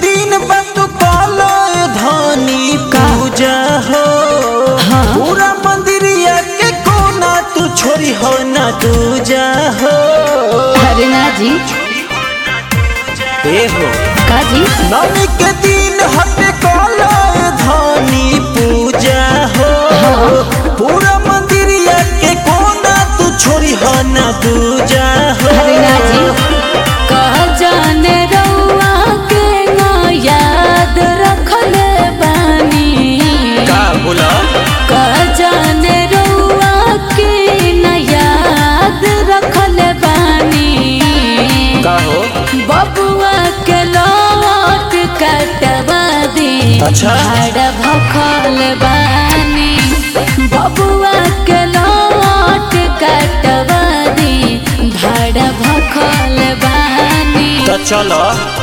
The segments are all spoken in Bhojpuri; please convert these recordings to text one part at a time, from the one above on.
दिन बंद कलो धनी पूजा हो पूरा मंदिरिया के कोना तू छोरी हो ना दूजा हो अरे ना जी ए हो का जी नवमी के दिन हटे कलो धनी पूजा हो पूरा मंदिरिया के कोना तू छोरी हो ना दूजा हो अरे ना जी कह जाने रउआ के ना याद रखले बानी का बोला कह जाने रउआ के ना याद रखले बानी का हो बबुआ के लौट कटवा दी अच्छा। भाड़ा भखल बानी बबुआ के लौट कटवा दी भाड़ा भखल बानी तो चलो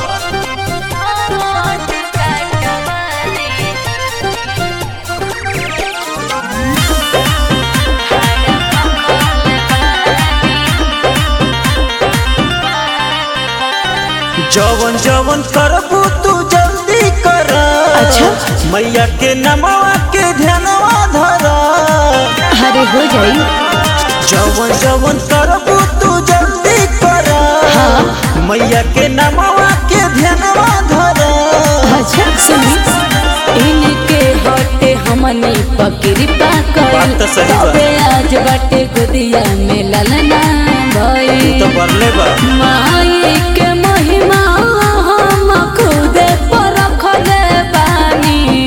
जवन जवन करबू तू जल्दी कर अच्छा। मैया के नमवा के ध्यानवा धर अरे हो जाई जवन जवन करबू तू जल्दी कर हाँ। मैया के नमवा के ध्यानवा धर अच्छा सुनी इनके हटे हमनी पकड़ी पाकर बात तो सही बा। तबे आज बाटे गुदिया में ललना भई तो बरले बा माई के महिमा हम खुद परखले बानी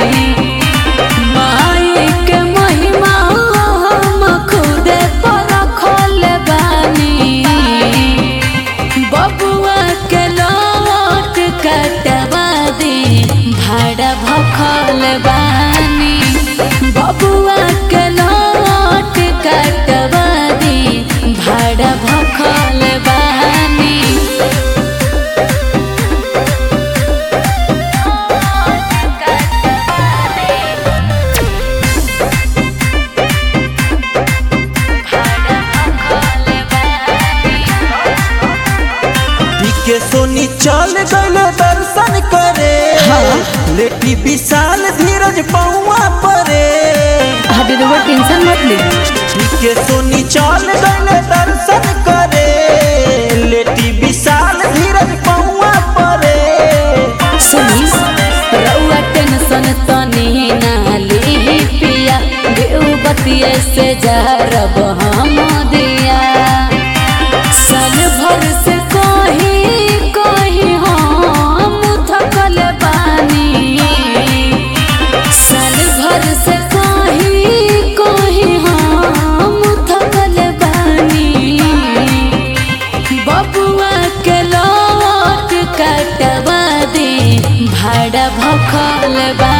माई के महिमा हम खुद परखले बानी बबुआ के लौट कटवा दी भाड़ा भखल बानी बबुआ के लौट कटवा दी भाड़ा भखल बानी के सोनी चल गल दर्शन करे लेटी विशाल धीरज पौआ परे अभी तो टेंशन मत ले के सोनी चल गल दर्शन करे लेटी विशाल धीरज पौआ परे सुनी रउआ टेंशन तनी ना ली पिया देव बतिये से जारब हम दिया साल भर से कहीं कहीं हम थकल बानी साल भर से कहीं कहीं हम थकल बानी बबुआ के लौट कटवा दे भाड़ा भखल बा